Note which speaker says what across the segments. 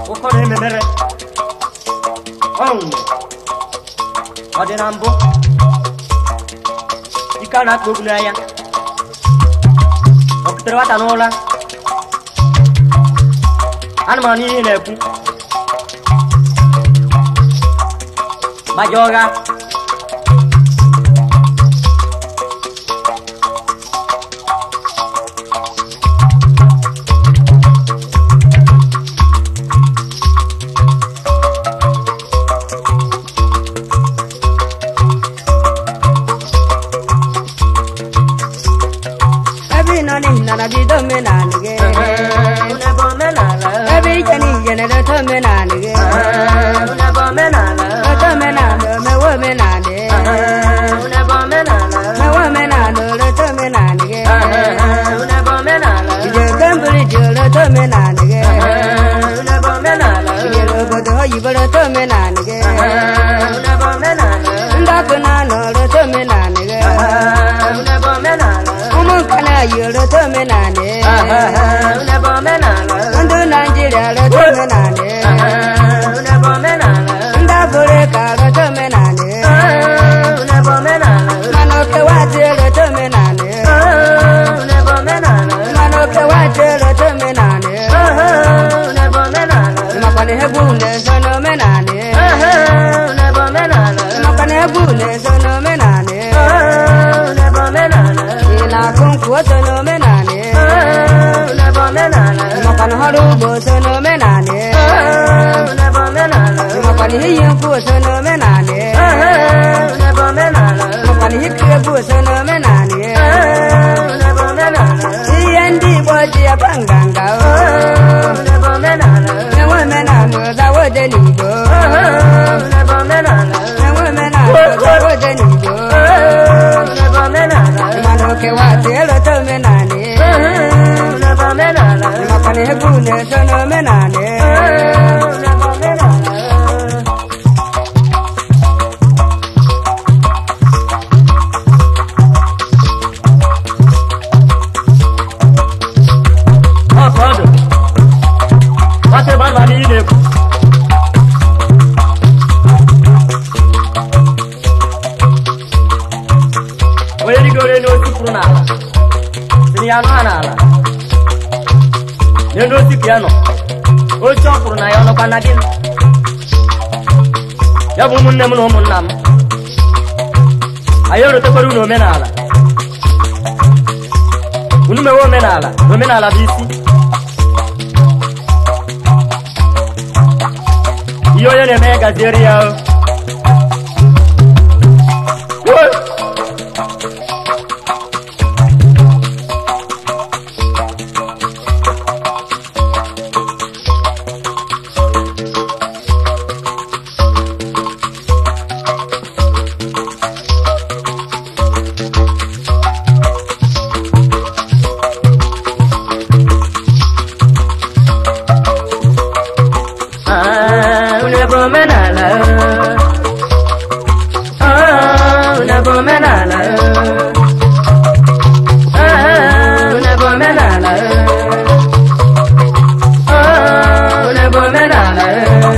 Speaker 1: ụfọdụ ememere ọnwụ ọ dị na mbụ ike a na-akpa okwu n'anya ọ butere nwata n'ụra anụmanụ ihe na-ekwu gbaja ọgha
Speaker 2: ebe ị nọ n'ihi na na bido omenala gị
Speaker 1: Unebe omenala
Speaker 2: ebe ije n'ihe na-edote omenala gị
Speaker 1: Unebe omenala
Speaker 2: ote omenala omewe omenala
Speaker 1: Unebe omenala
Speaker 2: mewe omenala olote omenala gị
Speaker 1: Unebe omenala
Speaker 2: ije ebe mbụrụ iji olote omenala gị
Speaker 1: Unebe omenala
Speaker 2: ijere obodo oyibo olote omenala gị
Speaker 1: Unebe omenala
Speaker 2: ndị ọkụ na-anọ olote omenala gị
Speaker 1: Unebe omenala
Speaker 2: ụmụ nka na-ayi olote omenala
Speaker 1: Unebe omenala
Speaker 2: ndị naijiria olote omenala
Speaker 1: Unebe omenala
Speaker 2: ndị afrịka olote omenala
Speaker 1: Unebe omenala
Speaker 2: mana okewazi olote omenala
Speaker 1: Unebe omenala
Speaker 2: mana okewazi olote omenala
Speaker 1: Unebe omenala
Speaker 2: makwana egwu na-eso n'omenala
Speaker 1: Unebe omenala
Speaker 2: makwana egwu na-eso n'omenala
Speaker 1: Unebe omenala
Speaker 2: ị na-akụ nkwụ o so n'omenala
Speaker 1: Unebe omenala
Speaker 2: makwana ọrụ ugbo so n'omenala
Speaker 1: Unebe omenala
Speaker 2: makwana iyi nkwụ o so n'omenala
Speaker 1: Unebe omenala
Speaker 2: makwana ikiri egwu o so n'omenala
Speaker 1: Unebe omenala
Speaker 2: ihe ndị igbo ji aba nganga o
Speaker 1: Unebe omenala
Speaker 2: enwe omenala ụzawode n'igbo
Speaker 1: Unebe omenala
Speaker 2: enwe omenala ụzawode n'igbo
Speaker 1: Unebe omenala
Speaker 2: mana okewazi elote omenala
Speaker 1: Unebe omenala
Speaker 2: makwana egwu na-eso n'omenala
Speaker 1: Unebe omenala ọkụ ọdụ nwata ebe anụ ihe na-ekwu onye rigoro elu osi kwuru n'ala siri ya anụ ha n'ala n'elu osi ka ya nọ oche ọ kwuru na ya ọnọkwa na gịnị ya bụ ụmụnne m na ụmụnna m anyị erotekwara unu omenala unu mewe omenala na omenala bụ isi ihe onye na-eme ya gaziere ya o. Woo! Ah, una omenala. Ah, una omenala. Ah, una omenala. Ah, una omenala.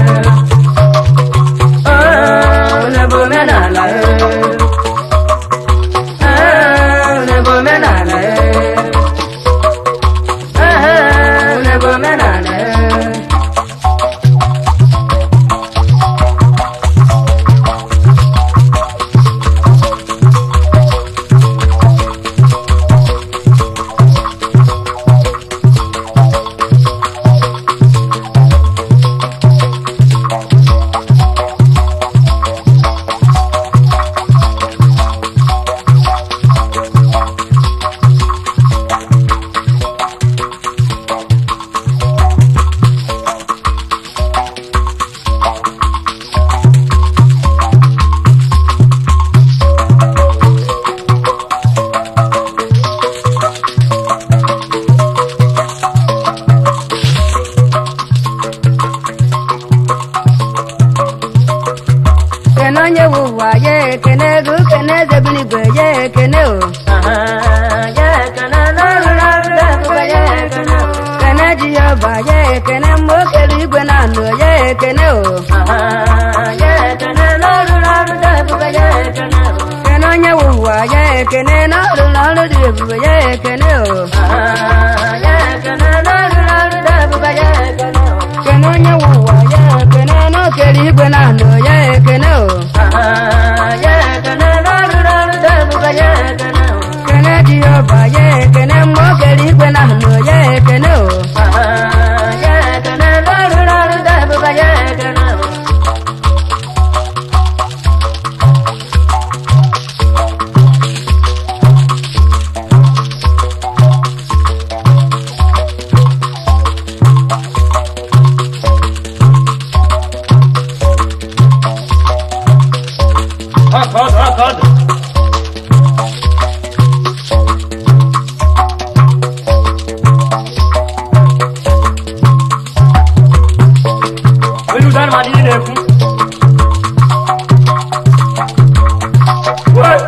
Speaker 1: Ah, una omenala. Ah, una omenala. Ah, una omenala.
Speaker 2: kene onye wu ụwa ya ekene ego kene eze bi n'igwe ya ekene o kene ji ya ọba ya ekene mma okere igwe na anụ ekene o
Speaker 1: ya ekene n'ọrụ n'ọrụ dị ebube ya ekene
Speaker 2: kene onye wụ ụwa ya ekene n'ọrụ n'ọrụ dị ebube ya ekene o
Speaker 1: ya ekene n'ọrụ n'ọrụ dị ebube ya ekene
Speaker 2: kene onye wụ ụwa ya ekene n'okere igwe na ndụ ya ekene o
Speaker 1: ya ekene n'ọrụ n'ọrụ dị ebube ya ekene
Speaker 2: kene jehova ya ekene mgbe okere igwe na ndụ ya ekene o
Speaker 1: ya ekene n'ọrụ n'ọrụ dị ebube ya ekene Akọdụ akọdụ Olu dan ma di na-ekwu. Wee!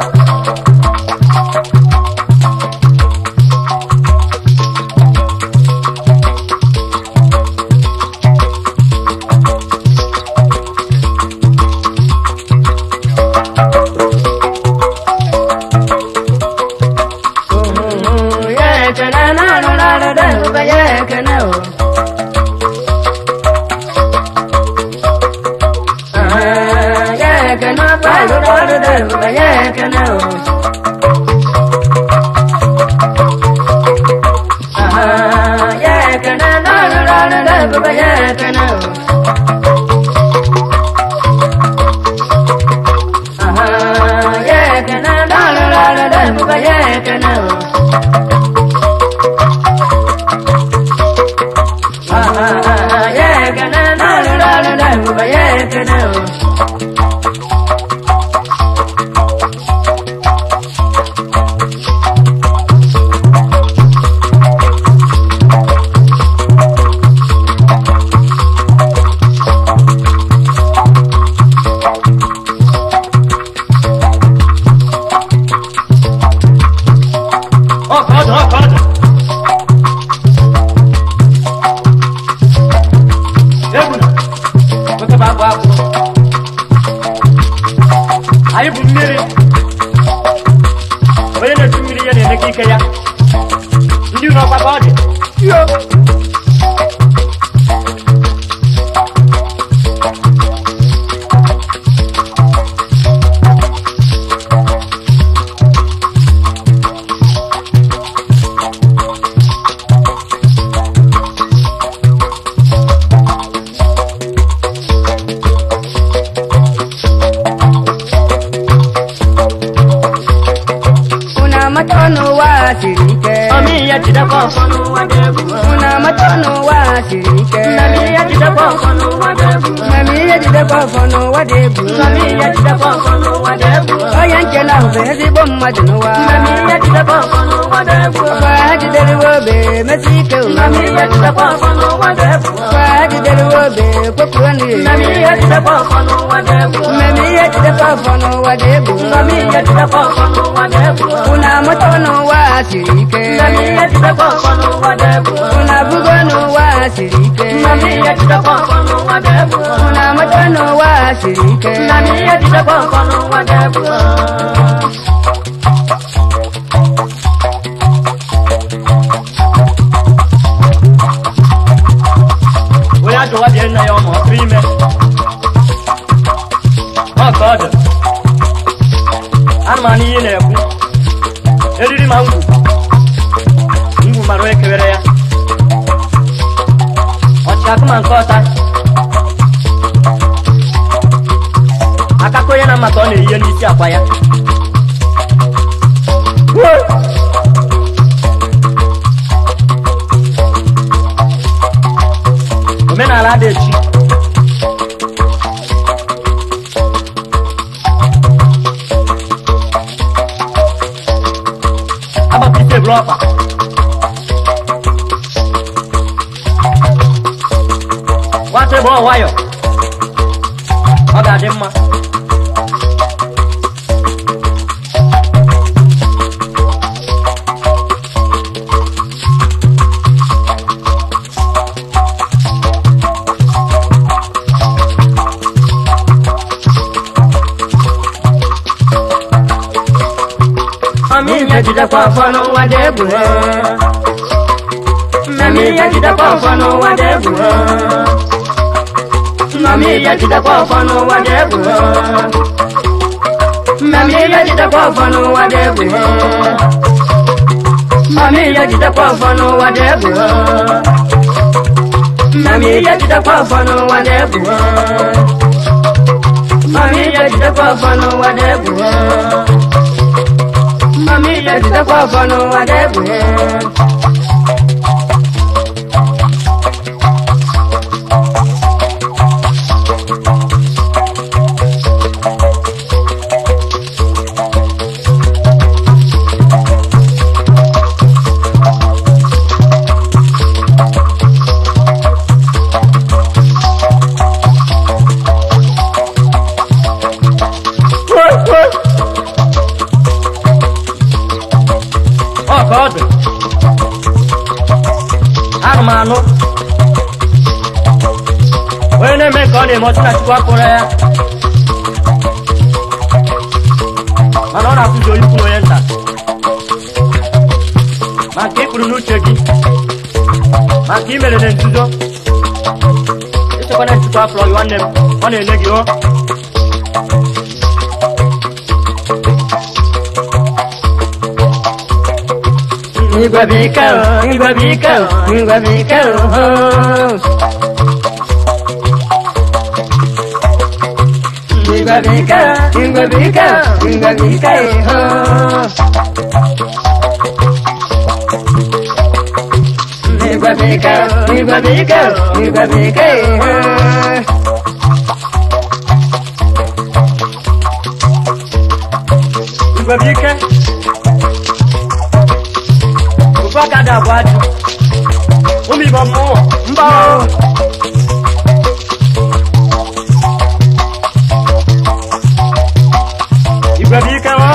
Speaker 2: ya ekene n'ọrụ n'ọrụ dị ebube ya ekene o ya ekene ọkwa ọrụ n'ọrụ dị ebube ya ekene o ya ekene n'ọrụ n'ọrụ dị ebube ya ekene o ya ekene n'ọrụ n'ọrụ dị ebube ya ekene o ya ekene n'ọrụ n'ọrụ dị ebube ya ekene o
Speaker 1: Akọdụ akọdụ. Egbuna, nwoke bụ abụ abụ. Anyị bụ mmiri. Onye na-echu mmiri ya na-emeka ike ya. Ndị ụlọ ọkwa ka ọ dị. Yo!
Speaker 2: unu amata n'ụwa siri ike
Speaker 1: Mami ya jidekwa ọfọ n'ụwa dị egwu.
Speaker 2: unu amata n'ụwa siri ike
Speaker 1: Mami ya jidekwa ọfọ n'ụwa dị egwu.
Speaker 2: mami ihe jidekwa ọfọ n'ụwa dị egwu
Speaker 1: Mami ya jidekwa ọfọ n'ụwa dị egwu.
Speaker 2: onye nche na bụ ezigbo mmadụ n'ụwa
Speaker 1: Mami ya jidekwa ọfọ n'ụwa dị egwu.
Speaker 2: kwa ha jideriwe obe mesi ike
Speaker 1: Mami ya jidekwa ọfọ n'ụwa dị egwu.
Speaker 2: kwa ha jideriwe obe kwepuo nri
Speaker 1: Mami ya jidekwa ọfọ n'ụwa dị egwu.
Speaker 2: mmemme ihe jidekwa ọfọ n'ụwa dị egwu
Speaker 1: Mami ya jidekwa ọfọ n'ụwa dị egwu.
Speaker 2: unu amata n'ụwa siri ike
Speaker 1: Mami ya jidekwa ọfọ n'ụwa dị egwu.
Speaker 2: unu abụgo n'ụwa siri ike
Speaker 1: Mami ya jidekwa ọfọ n'ụwa dị egwu.
Speaker 2: unu amata n'ụwa siri ike
Speaker 1: Mami ya jidekwa ọfọ n'ụwa dị egwu. Onye ajọwa dị nna ya ọma ọ tụrụ ime. Ọ ka ọ dị. Anụmanụ ihe na-ekwu. Eriri ma ngwu. Ngwu mara onye kewere ya. Ọchịakụ ma nke ọta. Akaka onye na-amata ọ na-eyihe n'isi akwa ya. Woo! Omenala dị echi. Agbapụta eburu ọkpa. Nwata ebe ọ nwayọ. Ọ ga-adị mma.
Speaker 2: jidekwa ọfọ n'ụwa dị egwu mmemme ihe jidekwa ọfọ n'ụwa dị egwu mmemme ihe jidekwa ọfọ n'ụwa dị egwu mmemme ihe jidekwa ọfọ n'ụwa dị egwu mmemme ihe jidekwa ọfọ n'ụwa dị egwu mmemme ihe jidekwa ọfọ n'ụwa dị egwu mmemme ihe jidekwa ọfọ n'ụwa dị egwu mmemme ihe jidekwa ọfọ n'ụwa dị egwu
Speaker 1: ọ ka ọ dị anụ m anụ onye na-eme ka ọ na-eme ọtụ na chukwu akpụrụ ya mana ọ na-akụzi onye ukwu na onye nta maka ịkpụrụ n'uche gị maka imere na nzuzo ịchekwa na chukwu akpụrụ gị nwanne m ọ na-enye gị o
Speaker 2: Igwe bike o, igwe bike o, igwe bike o. Igwe bike o, igwe bike o, igwe bike o. Igwe bike o, igwe bike o, igwe bike o.
Speaker 1: igwe bụ ike ofu aka dị abụọ ajụ ụmụ igbo mmụọ mba o igwe bụ ike o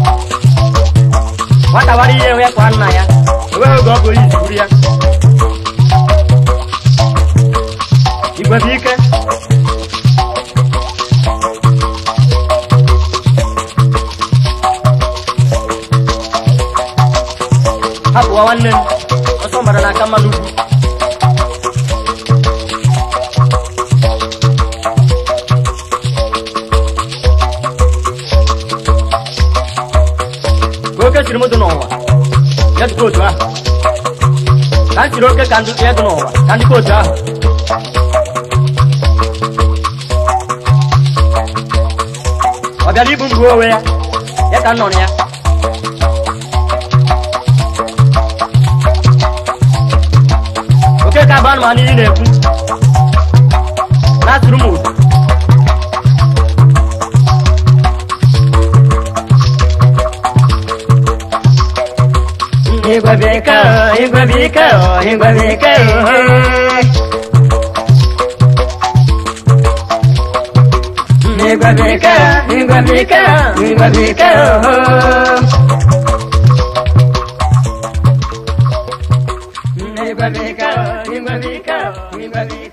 Speaker 1: nwata gbara ihe ya kwa nna ya enweghị oge ọ bụrụ iji buru ya igwe bụ ike hapụwa nwanne m ọsọ mara n'aka mmadụ ugwu ka oke siri m dị n'ụwa ya dịka otu ahụ ka m siri oke ka ndị ya dị n'ụwa ka ndị ka otu ahụ ọ bịara ibu mgbe onwe ya ya ka m nọ na ya oke ka bụ anụmanụ iyi na-ekwu na-atụrụ m ụtụ
Speaker 2: Igwe bike o, igwe bike o, igwe bike o. Igwe bike o, igwe bike o, igwe bike o. Igwe bike o, igwe bike o, igwe bike